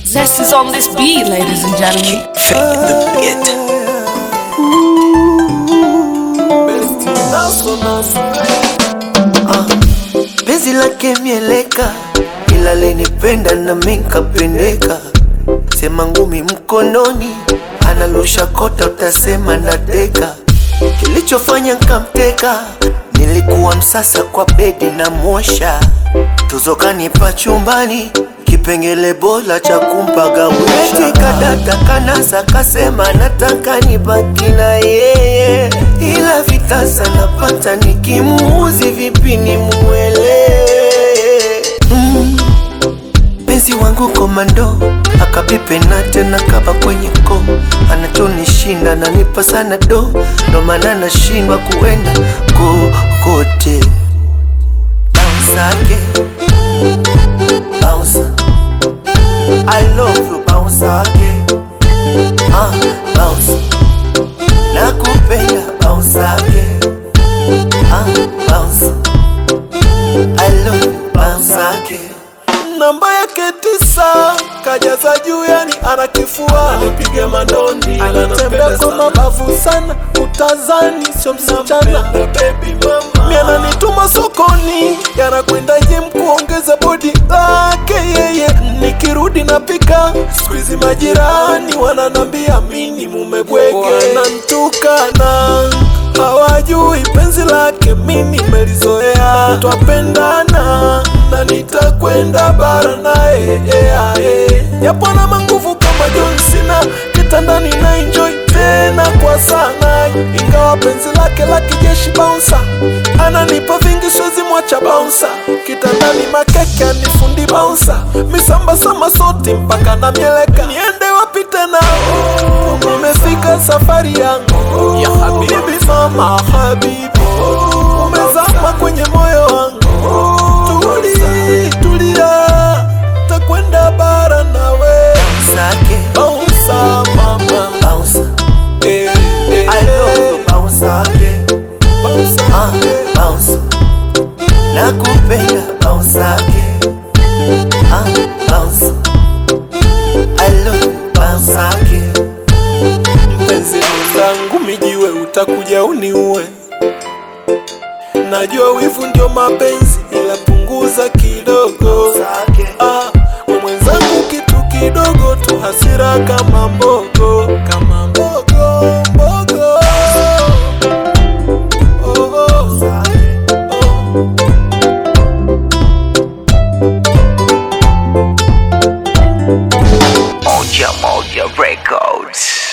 Zest is on this beat, ladies and gentlemen. penzi lake mieleka, ila lenipenda na minkapendeka. Sema ngumi mkononi, analusha kota, utasema nateka. Kilichofanya nkamteka, nilikuwa msasa kwa bedi na mosha, tuzo kanipa chumbani kipengele bora cha kumpagawisha. Kadata kanasa kasema nataka nibaki na yeye, ila vitasa napata nikimuuzi vipi nimuelewe mm. Penzi wangu komando akapipe na tena kaba kwenye ko anachonishinda nanipa sana do ndo maana nashindwa kuenda kokote bounce again bounce I love you bounce again ah bounce nakupenda bounce again ah bounce I love you bounce again namba yake tisa kajaza juu yani anakifua anipiga mandondi anatembea kwa mabavu sana utazani sio msichana mi ananituma sokoni yanakwendaje mkuongeza bodi lake yeye nikirudi napika skuizi majirani wananambia mini mumebwege wanantukana hawajui penzi lake mimi melizoea twapendana na nitakwenda bara naye yeah, yeah. japo na manguvu kama John Cena kitandani na enjoy tena kwa sana ingawa penzi lake la kijeshi bouncer ananipa vingi siwezi mwacha bouncer kitandani makeke anifundi bouncer misamba sama soti mpaka na mieleka niende wapi tena nimefika safari yangu ya habibi mama habibi umezama kwenye moyo wangu tuli tulia takwenda bara nawe Sake bouncer mama bounce eh, eh, I love you bounce again bouncer ah bounce nakupenda bounce again ah bounce I love you bounce again mpenzi mwenzangu mijiwe utakuja uniue najua wivu ndio mapenzi ila punguza kidogo Sake ah, we mwenzangu kitu kidogo tu hasira kama mbogo kama mbogo mbogo oh, oh, oh. Moja Moja Records.